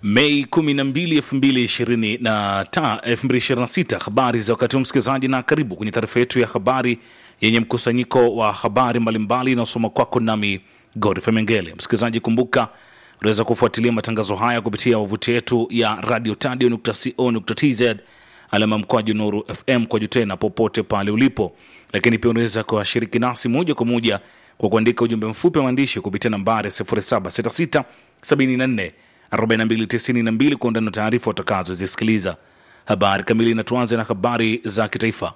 Mei 12, 2025 2026. Habari za wakati huu msikilizaji, na karibu kwenye taarifa yetu ya habari yenye mkusanyiko wa habari mbalimbali inayosoma kwako nami Godfrey Mengele. Msikilizaji, kumbuka unaweza kufuatilia matangazo haya kupitia wavuti yetu ya radiotadio.co.tz alama mkwaju Nuru FM kwa tena popote pale ulipo, lakini pia unaweza kuwashiriki nasi moja kwa moja kwa kuandika ujumbe mfupi wa maandishi kupitia nambari 0766 74 4292 kwa undani wa taarifa utakazozisikiliza. Habari kamili, na tuanze na habari za kitaifa.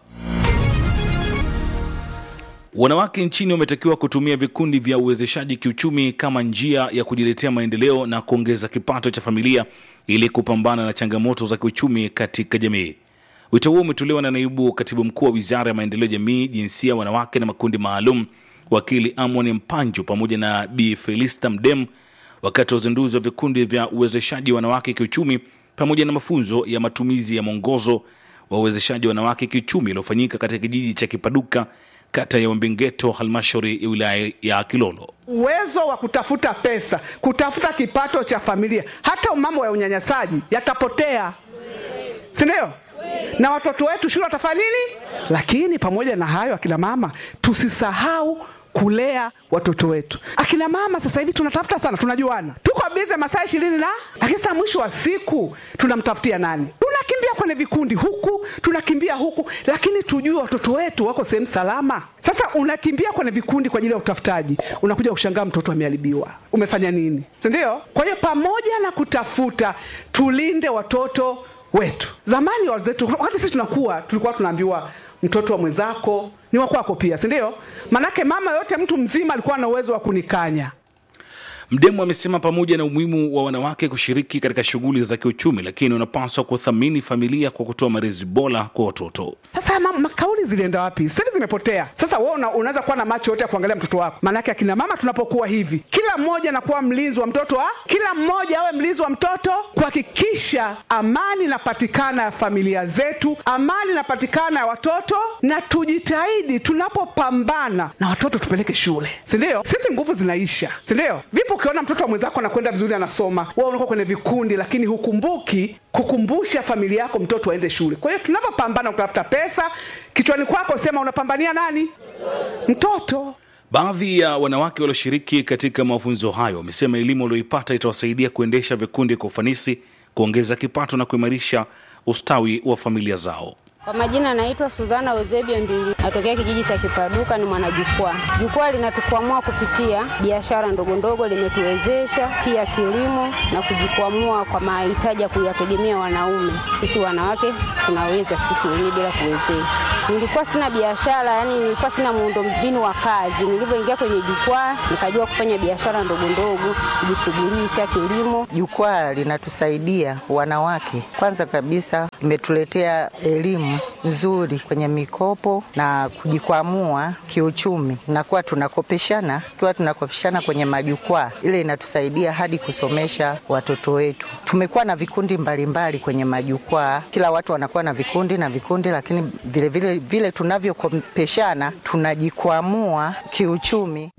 Wanawake nchini wametakiwa kutumia vikundi vya uwezeshaji kiuchumi kama njia ya kujiletea maendeleo na kuongeza kipato cha familia ili kupambana na changamoto za kiuchumi katika jamii. Wito huo umetolewa na naibu katibu mkuu wa wizara ya maendeleo ya jamii, jinsia, wanawake na makundi maalum, wakili Amon Mpanju pamoja na Bi Felista Mdem wakati wa uzinduzi wa vikundi vya uwezeshaji wanawake kiuchumi pamoja na mafunzo ya matumizi ya mwongozo wa uwezeshaji wanawake kiuchumi uliofanyika katika kijiji cha Kipaduka, kata ya Wambingeto, halmashauri ya wilaya ya Kilolo. uwezo wa kutafuta pesa, kutafuta kipato cha familia, hata mambo ya unyanyasaji yatapotea, si ndio? Na watoto wetu shule watafanya nini? Lakini pamoja na hayo, akina mama, tusisahau kulea watoto wetu. Akina mama sasa hivi tunatafuta sana, tunajuana, tuko bize masaa ishirini na lakini sasa mwisho wa siku tunamtafutia nani? Tunakimbia kwenye vikundi huku, tunakimbia huku, lakini tujue watoto wetu wako sehemu salama. Sasa unakimbia kwenye vikundi kwa ajili ya utafutaji, unakuja kushangaa mtoto ameharibiwa, umefanya nini? Si ndio? Kwa hiyo pamoja na kutafuta, tulinde watoto wetu. Zamani wazetu, wakati sisi tunakuwa, tulikuwa tunaambiwa mtoto wa mwenzako ni wa kwako pia, si ndio? Manake mama yote, mtu mzima alikuwa na uwezo wa kunikanya. Mdemu amesema pamoja na umuhimu wa wanawake kushiriki katika shughuli za kiuchumi, lakini wanapaswa kuthamini familia kwa kutoa malezi bora kwa watoto. Sasa ma- makauli zilienda wapi? Sasa zimepotea. Sasa wewe una, unaweza kuwa na macho yote ya kuangalia mtoto wako. Maanake akina mama tunapokuwa hivi, kila mmoja anakuwa mlinzi wa mtoto wa kila mmoja awe mlinzi wa mtoto, kuhakikisha amani inapatikana ya familia zetu, amani inapatikana ya watoto, na tujitahidi tunapopambana na watoto tupeleke shule, si ndio? Sisi nguvu zinaisha, si ndio? Vipo ukiona mtoto wa mwenzako anakwenda vizuri, anasoma, wewe unakuwa kwenye vikundi, lakini hukumbuki kukumbusha familia yako mtoto aende shule. Kwa hiyo tunapopambana kutafuta pesa, kichwani kwako sema unapambania nani? Mtoto. Baadhi ya wanawake walioshiriki katika mafunzo hayo wamesema elimu walioipata itawasaidia kuendesha vikundi kwa ufanisi, kuongeza kipato na kuimarisha ustawi wa familia zao. Kwa majina naitwa Suzana Ozebia Mbili, natokea kijiji cha Kipaduka, ni mwanajukwaa. Jukwaa linatukwamua kupitia biashara ndogo ndogo, limetuwezesha pia kilimo na kujikwamua kwa mahitaji ya kuyategemea wanaume. Sisi wanawake tunaweza sisi wenyewe bila kuwezeshwa. Nilikuwa sina biashara, yani nilikuwa sina muundombinu wa kazi. Nilivyoingia kwenye jukwaa, nikajua kufanya biashara ndogo ndogo, kujishughulisha kilimo. Jukwaa linatusaidia wanawake, kwanza kabisa imetuletea elimu nzuri kwenye mikopo na kujikwamua kiuchumi, nakuwa tunakopeshana, kiwa tunakopeshana kwenye majukwaa, ile inatusaidia hadi kusomesha watoto wetu. Tumekuwa na vikundi mbalimbali mbali kwenye majukwaa, kila watu wanakuwa na vikundi na vikundi, lakini vile vile, vile tunavyokopeshana tunajikwamua kiuchumi.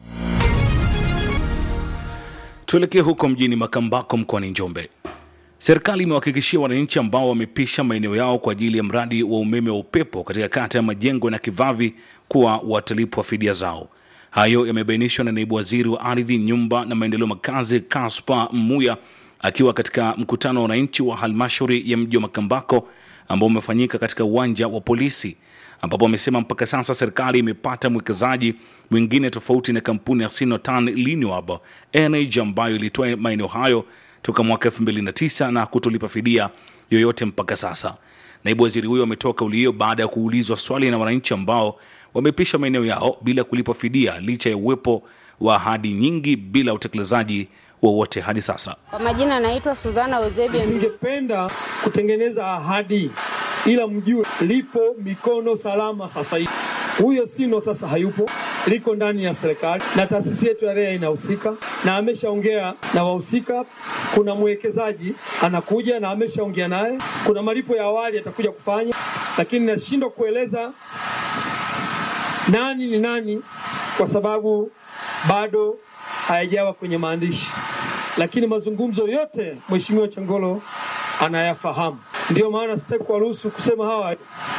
Tuelekee huko mjini Makambako mkoani Njombe. Serikali imewahakikishia wananchi ambao wamepisha maeneo yao kwa ajili ya mradi wa umeme wa upepo katika kata ya Majengo na Kivavi kuwa watalipwa fidia zao. Hayo yamebainishwa na naibu waziri wa ardhi, nyumba na maendeleo makazi Kaspa Mmuya akiwa katika mkutano wa wananchi wa halmashauri ya mji wa Makambako ambao umefanyika katika uwanja wa polisi ambapo amesema mpaka sasa serikali imepata mwekezaji mwingine tofauti na kampuni ya Sinotan Renewable Energy ambayo ilitoa maeneo hayo toka mwaka 2009 na kutolipa fidia yoyote mpaka sasa. Naibu waziri huyo ametoa kauli hiyo baada ya kuulizwa swali na wananchi ambao wamepisha maeneo yao bila kulipa fidia licha ya uwepo wa ahadi nyingi bila utekelezaji wowote hadi sasa. Kwa majina naitwa Suzana Ozebia Mbili. Nisingependa kutengeneza ahadi, ila mjue lipo mikono salama sasa hivi. Huyo Sino sasa hayupo, liko ndani ya serikali na taasisi yetu ya REA inahusika na ameshaongea na wahusika. Kuna mwekezaji anakuja na ameshaongea naye, kuna malipo ya awali atakuja kufanya, lakini nashindwa kueleza nani ni nani kwa sababu bado hayajawa kwenye maandishi. lakini mazungumzo yote Mheshimiwa Changolo anayafahamu. Ndiyo maana sitaki kuwaruhusu kusema hawa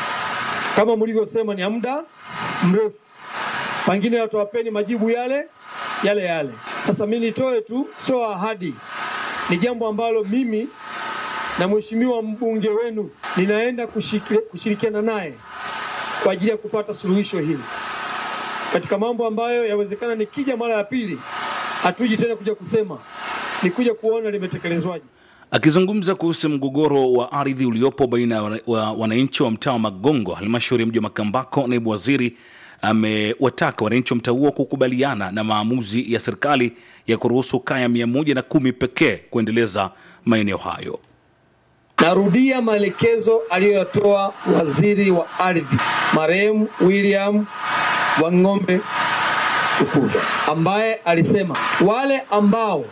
kama mlivyosema ni ya muda mrefu, pengine watawapeni majibu yale yale yale. Sasa mimi nitoe tu, sio ahadi, ni jambo ambalo mimi na mheshimiwa mbunge wenu ninaenda kushikile- kushirikiana naye kwa ajili ya kupata suluhisho hili katika mambo ambayo yawezekana nikija mara ya pili hatuji tena kuja kusema, ni kuja kuona limetekelezwaje. Akizungumza kuhusu mgogoro wa ardhi uliopo baina ya wana- wa wananchi wa mtaa wa Magongo, halmashauri ya mji wa Makambako, naibu waziri amewataka wananchi wa mtaa huo kukubaliana na maamuzi ya serikali ya kuruhusu kaya mia moja na kumi pekee kuendeleza maeneo hayo. Narudia maelekezo aliyoyatoa waziri wa ardhi marehemu William Wang'ombe Tukuda, ambaye alisema wale ambao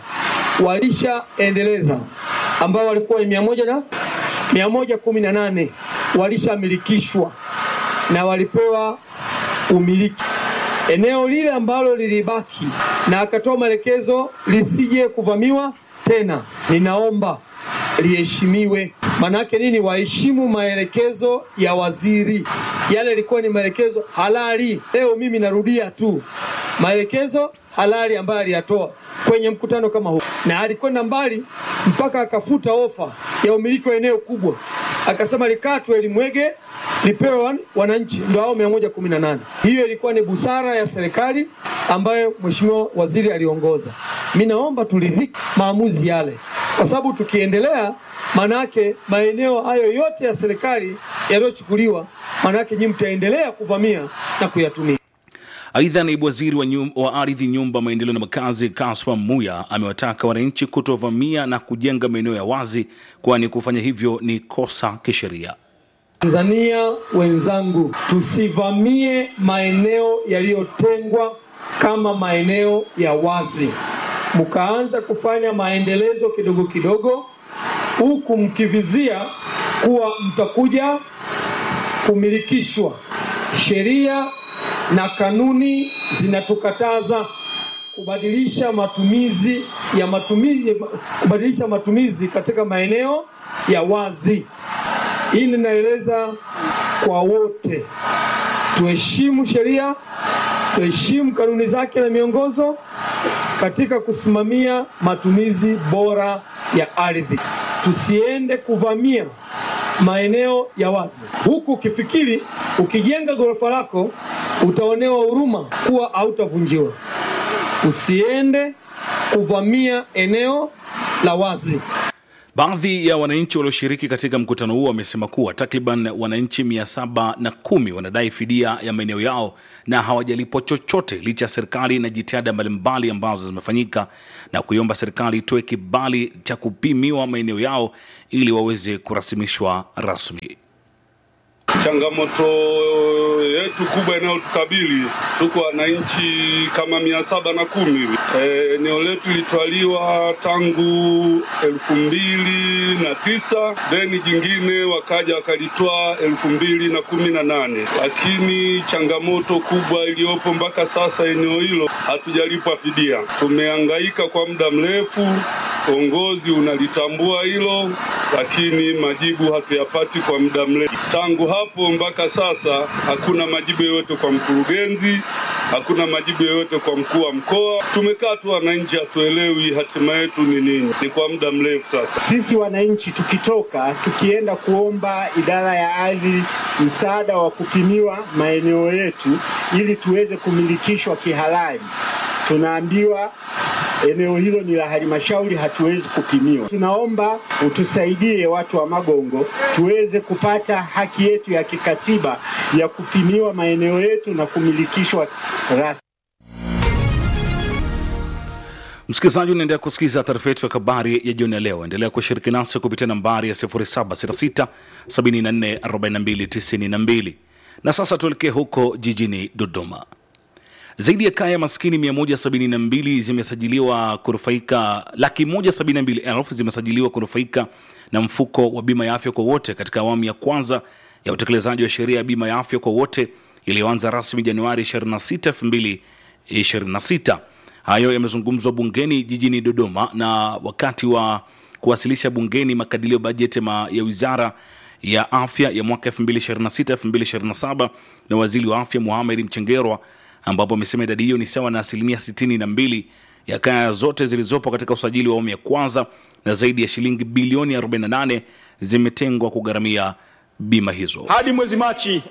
walishaendeleza ambao walikuwa ni mia moja na mia moja kumi na nane walishamilikishwa na walipewa umiliki eneo lile ambalo lilibaki, na akatoa maelekezo lisije kuvamiwa tena. Ninaomba liheshimiwe. Maanake nini? Waheshimu maelekezo ya waziri. Yale yalikuwa ni maelekezo halali. Leo mimi narudia tu maelekezo halali ambayo aliyatoa kwenye mkutano kama huu, na alikwenda mbali mpaka akafuta ofa ya umiliki wa eneo kubwa, akasema likatwe limwege lipewe wan- wananchi, ndio hao 118. Hiyo ilikuwa ni busara ya serikali ambayo mheshimiwa waziri aliongoza. Mi naomba turidhike maamuzi yale, kwa sababu tukiendelea, manake maeneo hayo yote ya serikali yaliyochukuliwa, manake nyinyi mtaendelea kuvamia na kuyatumia. Aidha, naibu waziri wa, nyum, wa ardhi, nyumba, maendeleo na makazi Kaswa Muya amewataka wananchi kutovamia na kujenga maeneo ya wazi, kwani kufanya hivyo ni kosa kisheria. Tanzania wenzangu, tusivamie maeneo yaliyotengwa kama maeneo ya wazi, mkaanza kufanya maendelezo kidogo kidogo, huku mkivizia kuwa mtakuja kumilikishwa. Sheria na kanuni zinatukataza kubadilisha matumizi ya matumizi, kubadilisha matumizi katika maeneo ya wazi. Hii ninaeleza kwa wote, tuheshimu sheria, tuheshimu kanuni zake na miongozo katika kusimamia matumizi bora ya ardhi. Tusiende kuvamia maeneo ya wazi, huku ukifikiri ukijenga ghorofa lako utaonewa huruma kuwa hautavunjiwa. Usiende kuvamia eneo la wazi. Baadhi ya wananchi walioshiriki katika mkutano huo wamesema kuwa takriban wananchi mia saba na kumi wanadai fidia ya maeneo yao na hawajalipwa chochote licha ya serikali na jitihada mbalimbali ambazo zimefanyika na kuiomba serikali itoe kibali cha kupimiwa maeneo yao ili waweze kurasimishwa rasmi. Changamoto yetu kubwa inayotukabili tuko wananchi kama mia saba na kumi hivi. Eh, Eneo letu lilitwaliwa tangu elfu mbili na tisa deni jingine wakaja wakalitwaa elfu mbili na kumi na nane lakini changamoto kubwa iliyopo mpaka sasa eneo hilo hatujalipwa fidia. Tumehangaika kwa muda mrefu, uongozi unalitambua hilo, lakini majibu hatuyapati kwa muda mrefu. Tangu hapo mpaka sasa hakuna majibu yoyote kwa mkurugenzi, hakuna majibu yoyote kwa mkuu wa mkoa. Tumekaa tu wananchi, hatuelewi hatima yetu ni nini. Ni kwa muda mrefu sasa. Sisi wananchi tukitoka tukienda kuomba idara ya ardhi msaada wa kupimiwa maeneo yetu ili tuweze kumilikishwa kihalali, tunaambiwa eneo hilo ni la halmashauri, hatuwezi kupimiwa. Tunaomba utusaidie watu wa Magongo tuweze kupata haki yetu ya kikatiba ya kupimiwa maeneo yetu na kumilikishwa rasmi. Msikilizaji, unaendelea kusikiliza taarifa yetu ya habari ya jioni ya leo. Endelea kushiriki nasi kupitia nambari ya 0766 74 42 92. Na sasa tuelekee huko jijini Dodoma. Zaidi ya kaya maskini 172 zimesajiliwa kunufaika, laki moja sabini na mbili elfu zimesajiliwa kunufaika na mfuko wa bima ya afya kwa wote katika awamu ya kwanza ya utekelezaji wa sheria ya bima ya afya kwa wote iliyoanza rasmi Januari 26, 2026. Hayo yamezungumzwa bungeni jijini Dodoma na wakati wa kuwasilisha bungeni makadirio bajeti ma ya wizara ya afya ya mwaka 2026-2027 na waziri wa afya Mohamed Mchengerwa, ambapo amesema idadi hiyo ni sawa na asilimia 62 ya kaya zote zilizopo katika usajili wa awamu ya kwanza na zaidi ya shilingi bilioni 48 zimetengwa kugharamia bima hizo. Hadi mwezi Machi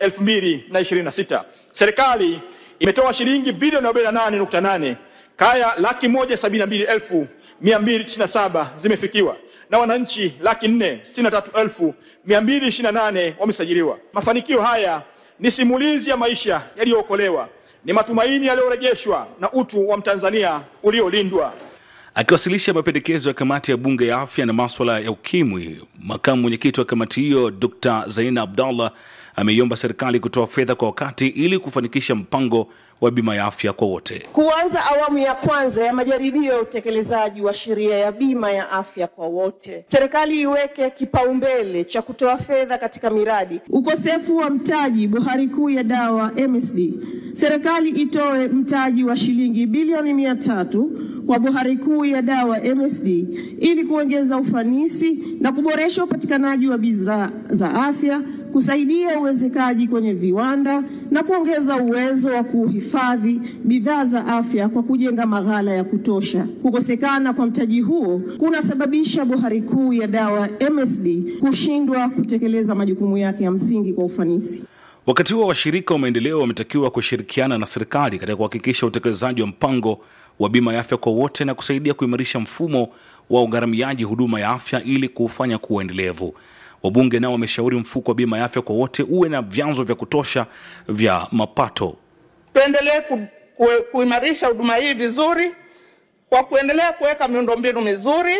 2026 serikali imetoa shilingi bilioni 48.8. Kaya laki moja sabini na mbili elfu mia mbili tisini na saba zimefikiwa na wananchi laki nne sitini na tatu elfu mia mbili ishirini na nane wamesajiliwa. Mafanikio haya ni simulizi ya maisha yaliyookolewa, ni matumaini yaliyorejeshwa na utu wa Mtanzania uliolindwa. Akiwasilisha mapendekezo ya kamati ya bunge ya afya na maswala ya ukimwi, makamu mwenyekiti wa kamati hiyo Dr Zaina Abdallah ameiomba serikali kutoa fedha kwa wakati ili kufanikisha mpango wa bima ya afya kwa wote. Kuanza awamu ya kwanza ya majaribio ya utekelezaji wa sheria ya bima ya afya kwa wote. Serikali iweke kipaumbele cha kutoa fedha katika miradi. Ukosefu wa mtaji bohari kuu ya dawa MSD. Serikali itoe mtaji wa shilingi bilioni mia tatu kwa bohari kuu ya dawa MSD ili kuongeza ufanisi na kuboresha upatikanaji wa bidhaa za afya, kusaidia uwezekaji kwenye viwanda na kuongeza uwezo wa kuhifadhi bidhaa za afya kwa kujenga maghala ya kutosha. Kukosekana kwa mtaji huo kunasababisha bohari kuu ya dawa MSD kushindwa kutekeleza majukumu yake ya msingi kwa ufanisi. Wakati huo washirika wa maendeleo wametakiwa kushirikiana na serikali katika kuhakikisha utekelezaji wa mpango wa bima ya afya kwa wote na kusaidia kuimarisha mfumo wa ugharamiaji huduma ya afya ili kuufanya kuwa endelevu. Wabunge nao wameshauri mfuko wa bima ya afya kwa wote uwe na vyanzo vya kutosha vya mapato. Tuendelee ku, ku, kuimarisha huduma hii vizuri kwa kuendelea kuweka miundombinu mizuri,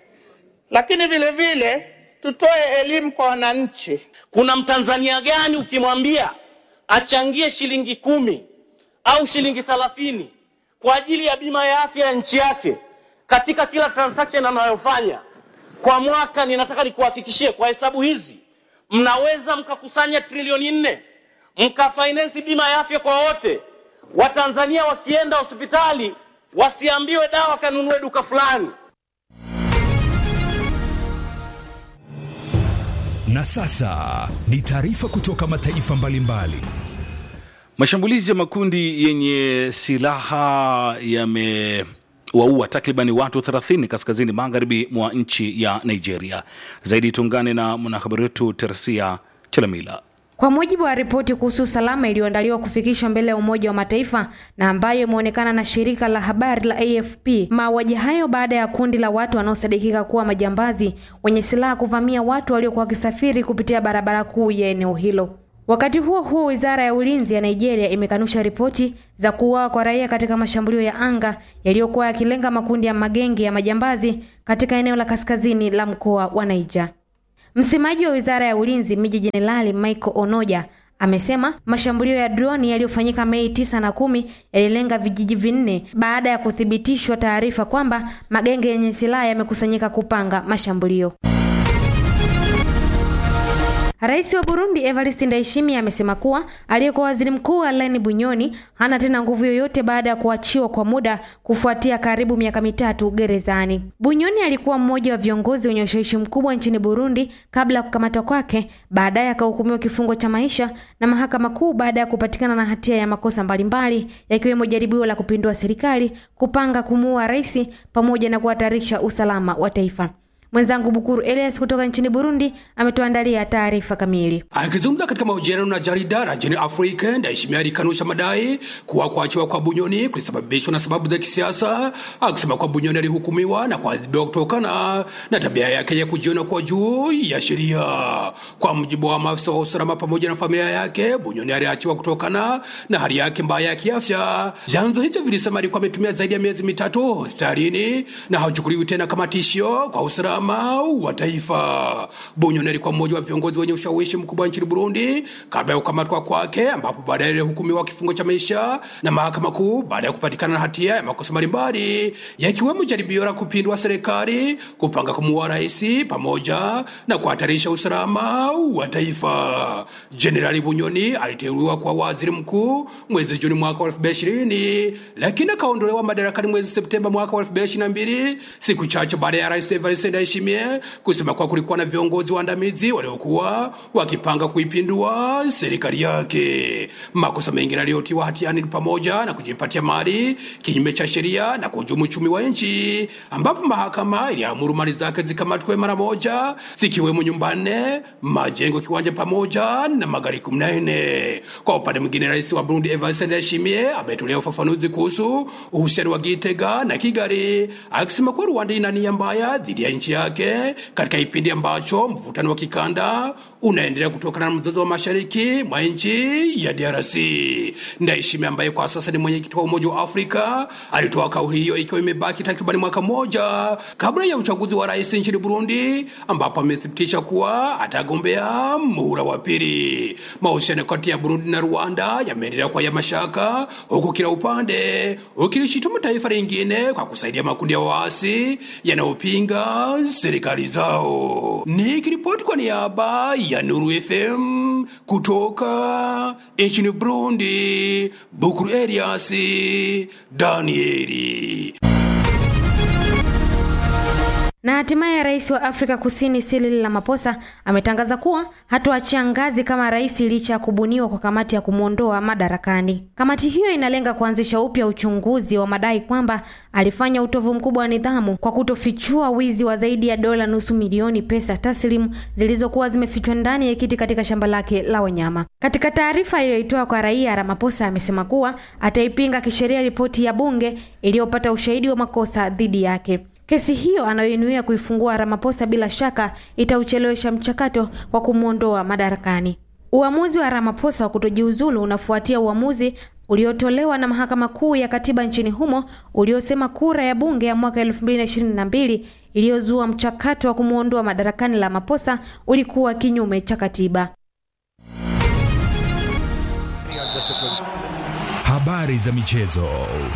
lakini vile vile tutoe elimu kwa wananchi. Kuna mtanzania gani ukimwambia achangie shilingi kumi au shilingi thelathini kwa ajili ya bima ya afya ya nchi yake katika kila transaction anayofanya kwa mwaka? Ninataka nikuhakikishie kwa hesabu hizi mnaweza mkakusanya trilioni nne mkafinance bima ya afya kwa wote. Watanzania wakienda hospitali wasiambiwe dawa kanunue duka fulani. Na sasa ni taarifa kutoka mataifa mbalimbali. Mashambulizi ya makundi yenye silaha yamewaua takribani watu 30 kaskazini magharibi mwa nchi ya Nigeria. Zaidi tuungane na mwanahabari wetu Tersia Chelamila. Kwa mujibu wa ripoti kuhusu usalama iliyoandaliwa kufikishwa mbele ya Umoja wa Mataifa na ambayo imeonekana na shirika la habari la AFP, mauaji hayo baada ya kundi la watu wanaosadikika kuwa majambazi wenye silaha kuvamia watu waliokuwa wakisafiri kupitia barabara kuu ya eneo hilo. Wakati huo huo, wizara ya ulinzi ya Nigeria imekanusha ripoti za kuuawa kwa raia katika mashambulio ya anga yaliyokuwa yakilenga makundi ya magenge ya majambazi katika eneo la kaskazini la mkoa wa Niger. Msemaji wa wizara ya ulinzi Meja Jenerali Michael Onoja amesema mashambulio ya droni yaliyofanyika Mei tisa na kumi yalilenga vijiji vinne baada ya kuthibitishwa taarifa kwamba magenge yenye silaha yamekusanyika kupanga mashambulio. Rais wa Burundi Evariste Ndayishimiye amesema kuwa aliyekuwa waziri mkuu Alain Bunyoni hana tena nguvu yoyote baada ya kuachiwa kwa muda kufuatia karibu miaka mitatu gerezani. Bunyoni alikuwa mmoja wa viongozi wenye ushawishi mkubwa nchini Burundi kabla ya kukamatwa kwake, baadaye akahukumiwa kifungo cha maisha na mahakama kuu baada ya kupatikana na hatia ya makosa mbalimbali yakiwemo jaribio la kupindua serikali, kupanga kumuua rais pamoja na kuhatarisha usalama wa taifa. Mwenzangu Bukuru Elias kutoka nchini Burundi ametuandalia taarifa kamili. Akizungumza katika mahojiano na jarida la Jeni Africa, Ndayishimiye alikanusha madai kuwa kuachiwa kwa Bunyoni kulisababishwa na sababu za kisiasa, akisema kuwa Bunyoni alihukumiwa na kuadhibiwa kutokana na tabia yake ya kujiona kwa juu ya sheria. Kwa mujibu wa maafisa wa usalama pamoja na familia yake, Bunyoni aliachiwa kutokana na hali yake mbaya ya kiafya. Vyanzo hivyo vilisema alikuwa ametumia zaidi ya miezi mitatu hospitalini na hachukuliwi tena kama tishio kwa usalama usalama wa taifa. Bunyoni alikuwa mmoja wa viongozi wenye ushawishi mkubwa nchini Burundi kabla ya kukamatwa kwake, ambapo baadaye alihukumiwa kifungo cha maisha na mahakama kuu baada ya kupatikana na hatia ya makosa mbalimbali yakiwemo jaribio la kupindua serikali, kupanga kumuua rais, pamoja na kuhatarisha usalama wa taifa. Jenerali Bunyoni aliteuliwa kwa waziri mkuu mwezi Juni mwaka wa 2020 lakini akaondolewa madarakani mwezi Septemba mwaka wa 2022 siku chache baada ya rais Evariste Ndayishimiye kusema kuwa kulikuwa na viongozi waandamizi waliokuwa wakipanga kuipindua serikali yake. Makosa mengine aliyotiwa hatiani ni pamoja na kujipatia mali kinyume cha sheria na kuhujumu uchumi wa nchi, ambapo mahakama iliamuru mali zake zikamatwe mara moja, zikiwemo nyumba nne, majengo, kiwanja pamoja na magari kumi na nne. Kwa upande mwingine, rais wa Burundi Evariste Ndayishimiye ametolea ufafanuzi kuhusu uhusiano wa Gitega na Kigali, akisema kuwa Rwanda ina nia mbaya dhidi ya nchi yake katika kipindi ambacho mvutano wa kikanda unaendelea kutokana na mzozo wa mashariki mwa nchi ya DRC. Ndayishimiye ambaye kwa sasa ni mwenyekiti wa Umoja wa Afrika alitoa kauli hiyo ikiwa imebaki takribani mwaka mmoja kabla ya uchaguzi wa rais nchini Burundi, ambapo amethibitisha kuwa atagombea muhula wa pili. Mahusiano kati ya Burundi na Rwanda yameendelea kwa ya mashaka, huku kila upande ukilishitumu taifa lingine kwa kusaidia makundi ya waasi yanayopinga serikali zao. Nikiripoti kwa niaba ya Nuru FM kutoka nchini Burundi, Bukuru Elias Danieli. Na hatimaye rais wa Afrika Kusini Cyril Ramaphosa ametangaza kuwa hatoachia ngazi kama rais licha ya kubuniwa kwa kamati ya kumwondoa madarakani. Kamati hiyo inalenga kuanzisha upya uchunguzi wa madai kwamba alifanya utovu mkubwa wa nidhamu kwa kutofichua wizi wa zaidi ya dola nusu milioni pesa taslimu zilizokuwa zimefichwa ndani ya kiti katika shamba lake la wanyama. Katika taarifa iliyoitoa kwa raia, Ramaphosa amesema kuwa ataipinga kisheria ripoti ya bunge iliyopata ushahidi wa makosa dhidi yake. Kesi hiyo anayoinuia kuifungua Ramaphosa bila shaka itauchelewesha mchakato wa kumwondoa madarakani. Uamuzi wa Ramaphosa wa kutojiuzulu unafuatia uamuzi uliotolewa na mahakama kuu ya katiba nchini humo uliosema kura ya bunge ya mwaka 2022 iliyozua mchakato wa kumwondoa madarakani Ramaphosa ulikuwa kinyume cha katiba. Habari za michezo.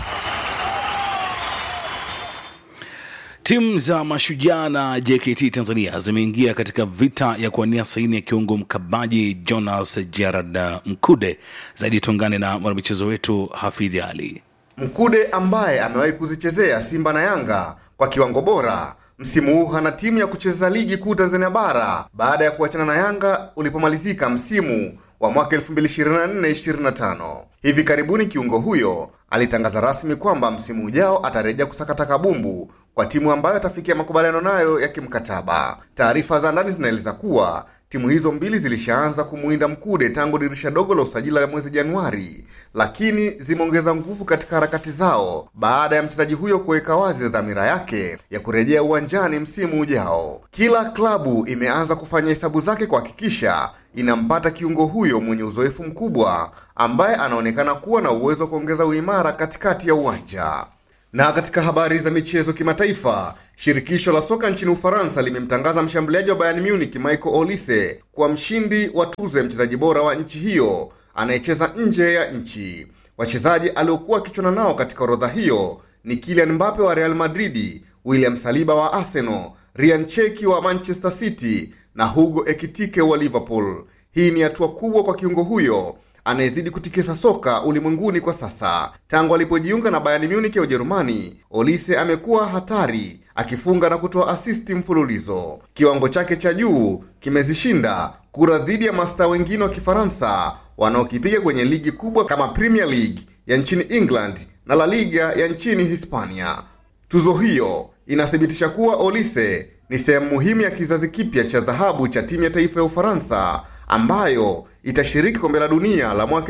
Timu za Mashujaa na JKT Tanzania zimeingia katika vita ya kuwania saini ya kiungo mkabaji Jonas Gerard Mkude. Zaidi tuungane na mwanamichezo wetu Hafidhi Ali. Mkude ambaye amewahi kuzichezea Simba na Yanga kwa kiwango bora msimu huu hana timu ya kucheza ligi kuu Tanzania bara baada ya kuachana na Yanga ulipomalizika msimu wa mwaka 2024-2025. Hivi karibuni kiungo huyo alitangaza rasmi kwamba msimu ujao atarejea kusakata kabumbu kwa timu ambayo atafikia makubaliano nayo ya kimkataba. Taarifa za ndani zinaeleza kuwa timu hizo mbili zilishaanza kumuinda Mkude tangu dirisha dogo la usajili la mwezi Januari, lakini zimeongeza nguvu katika harakati zao baada ya mchezaji huyo kuweka wazi dhamira yake ya kurejea uwanjani msimu ujao. Kila klabu imeanza kufanya hesabu zake kuhakikisha inampata kiungo huyo mwenye uzoefu mkubwa ambaye anaonekana kuwa na uwezo wa kuongeza uimara katikati ya uwanja. Na katika habari za michezo kimataifa, shirikisho la soka nchini Ufaransa limemtangaza mshambuliaji wa Bayern Munich Michael Olise kuwa mshindi wa tuzo ya mchezaji bora wa nchi hiyo anayecheza nje ya nchi. Wachezaji aliokuwa akichwana nao katika orodha hiyo ni Kylian Mbappe wa Real Madrid, William Saliba wa Arsenal, Ryan Cheki wa Manchester City na Hugo Ekitike wa Liverpool. Hii ni hatua kubwa kwa kiungo huyo anayezidi kutikisa soka ulimwenguni kwa sasa. Tangu alipojiunga na Bayern Munich ya Ujerumani, Olise amekuwa hatari akifunga na kutoa asisti mfululizo. Kiwango chake cha juu kimezishinda kura dhidi ya mastaa wengine wa Kifaransa wanaokipiga kwenye ligi kubwa kama Premier League ya nchini England na La Liga ya nchini Hispania. Tuzo hiyo inathibitisha kuwa Olise ni sehemu muhimu ya kizazi kipya cha dhahabu cha timu ya taifa ya Ufaransa ambayo itashiriki kombe la dunia la mwaka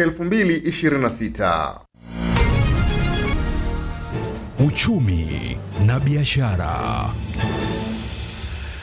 2026. Uchumi na biashara.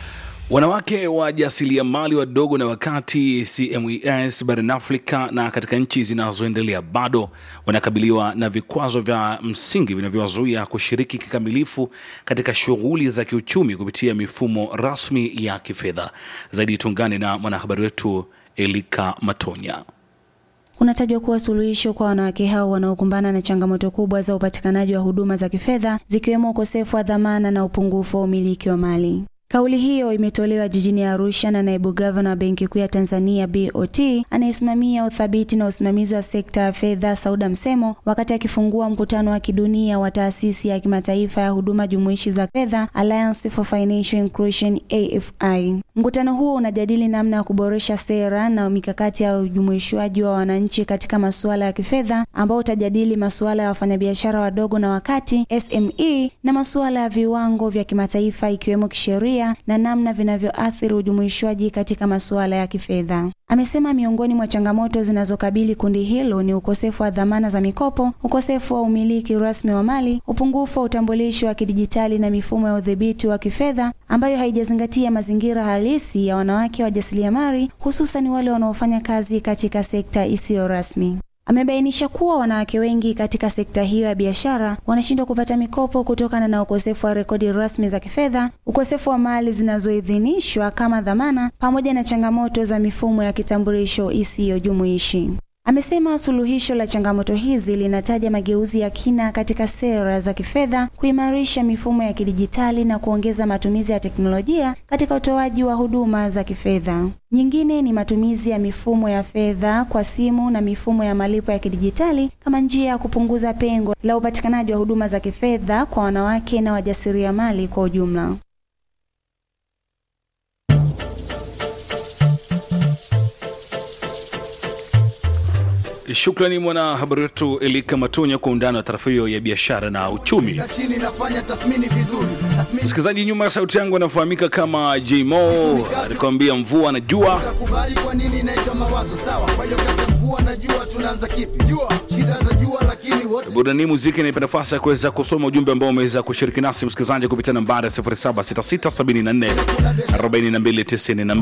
Wanawake wajasiriamali wadogo na wakati CMES barani Afrika na katika nchi zinazoendelea bado wanakabiliwa na vikwazo vya msingi vinavyowazuia kushiriki kikamilifu katika shughuli za kiuchumi kupitia mifumo rasmi ya kifedha. Zaidi tungane na mwanahabari wetu Elika Matonya. unatajwa kuwa suluhisho kwa wanawake hao wanaokumbana na changamoto kubwa za upatikanaji wa huduma za kifedha zikiwemo ukosefu wa dhamana na upungufu wa umiliki wa mali. Kauli hiyo imetolewa jijini Arusha na naibu gavana wa Benki Kuu ya Tanzania BOT anayesimamia uthabiti na usimamizi wa sekta ya fedha Sauda Msemo wakati akifungua mkutano wa kidunia wa taasisi ya kimataifa ya huduma jumuishi za fedha Alliance for Financial Inclusion AFI. Mkutano huo unajadili namna ya kuboresha sera na mikakati ya ujumuishwaji wa wananchi katika masuala ya kifedha ambao utajadili masuala ya wafanyabiashara wadogo na wakati SME na masuala ya viwango vya kimataifa ikiwemo kisheria na namna vinavyoathiri ujumuishwaji katika masuala ya kifedha. Amesema miongoni mwa changamoto zinazokabili kundi hilo ni ukosefu wa dhamana za mikopo, ukosefu wa umiliki rasmi wa mali, upungufu wa utambulisho wa kidijitali na mifumo ya udhibiti wa kifedha ambayo haijazingatia mazingira halisi ya wanawake wajasiriamali, hususan wale wanaofanya kazi katika sekta isiyo rasmi. Amebainisha kuwa wanawake wengi katika sekta hiyo ya biashara wanashindwa kupata mikopo kutokana na ukosefu wa rekodi rasmi za kifedha, ukosefu wa mali zinazoidhinishwa kama dhamana, pamoja na changamoto za mifumo ya kitambulisho isiyojumuishi. Amesema suluhisho la changamoto hizi linataja mageuzi ya kina katika sera za kifedha, kuimarisha mifumo ya kidijitali na kuongeza matumizi ya teknolojia katika utoaji wa huduma za kifedha. Nyingine ni matumizi ya mifumo ya fedha kwa simu na mifumo ya malipo ya kidijitali kama njia ya kupunguza pengo la upatikanaji wa huduma za kifedha kwa wanawake na wajasiriamali kwa ujumla. Shukrani mwanahabari wetu Elika Matonya kwa undani wa taarifa hiyo ya biashara na uchumi. chini nafanya tathmini vizuri tathmini Msikilizaji, nyuma ya sauti yangu anafahamika kama Jmo, alikwambia mvua na jua. kubali kwa nini inaitwa mawazo sawa kwa hiyo kati ya mvua na jua tunaanza kipi jua shida za jua lakini wote Burudani muziki inaipa nafasi ya kuweza kusoma ujumbe ambao umeweza kushiriki nasi msikilizaji kupitia nambari 0766744292